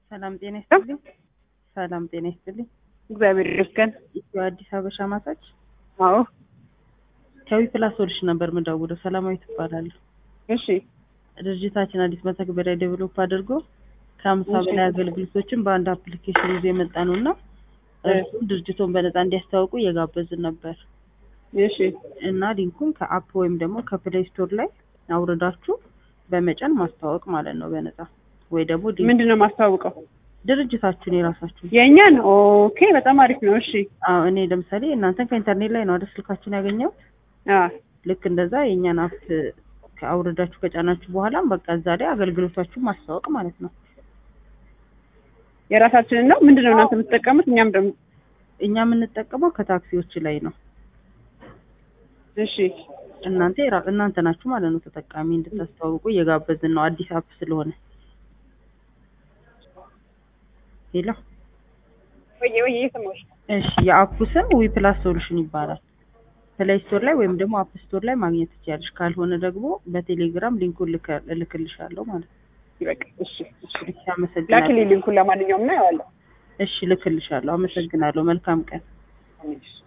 ሰላም ጤና ይስጥልኝ። ሰላም ጤና ይስጥልኝ። እግዚአብሔር ይመስገን። ኢትዮ አዲስ አበሻ ማሳጅ አዎ፣ ከዊ ፕላስ ሶሉሽን ነበር የምደውለው። ሰላማዊ ትባላለሁ። እሺ፣ ድርጅታችን አዲስ መተግበሪያ ዴቨሎፕ አድርጎ ከሀምሳ እሺ። በላይ አገልግሎቶችን በአንድ አፕሊኬሽን ይዞ የመጣ ነው እና እርሱም ድርጅቶን በነፃ እንዲያስተዋውቁ እየጋበዝን ነበር እሺ፣ እና ሊንኩን ከአፕ ወይም ደግሞ ከፕሌይ ስቶር ላይ አውርዳችሁ በመጫን ማስተዋወቅ ማለት ነው በነፃ ወይ ደግሞ ሊንክ ምንድን ነው የማስተዋውቀው? ድርጅታችሁን የራሳችሁን የእኛን? ኦኬ፣ በጣም አሪፍ ነው። እሺ፣ አዎ እኔ ለምሳሌ እናንተን ከኢንተርኔት ላይ ነው አይደል ስልካችሁን ያገኘሁት አዎ፣ ልክ እንደዛ የእኛን አፕ ከአውርዳችሁ ከጫናችሁ በኋላ በቃ እዛ ላይ አገልግሎታችሁን ማስተዋወቅ ማለት ነው። የራሳችንን ነው። ምንድን ነው እናንተ የምትጠቀሙት? እኛም ደግሞ እኛ የምንጠቀመው ከታክሲዎች ላይ ነው። እሺ፣ እናንተ የራ- እናንተ ናችሁ ማለት ነው ተጠቃሚ እንድታስተዋውቁ እየጋበዝን ነው። አዲስ አፕ ስለሆነ ሄሎ። ወይ ወይ እየሰማሁሽ ነው። እሺ የአፑ ስም ዊ ፕላስ ሶሉሽን ይባላል። ፕሌይ ስቶር ላይ ወይም ደግሞ አፕ ስቶር ላይ ማግኘት ትችያለሽ። ካልሆነ ደግሞ በቴሌግራም ሊንኩን ልከ- እልክልሻለሁ ማለት ነው። ይበቃ። እሺ፣ እሺ፣ እሺ አመሰግናለሁ። ላኪልኝ ሊንኩን። ለማንኛውም ነው ያዋለሁ። እሺ ልክልሻለሁ። አመሰግናለሁ። መልካም ቀን። እሺ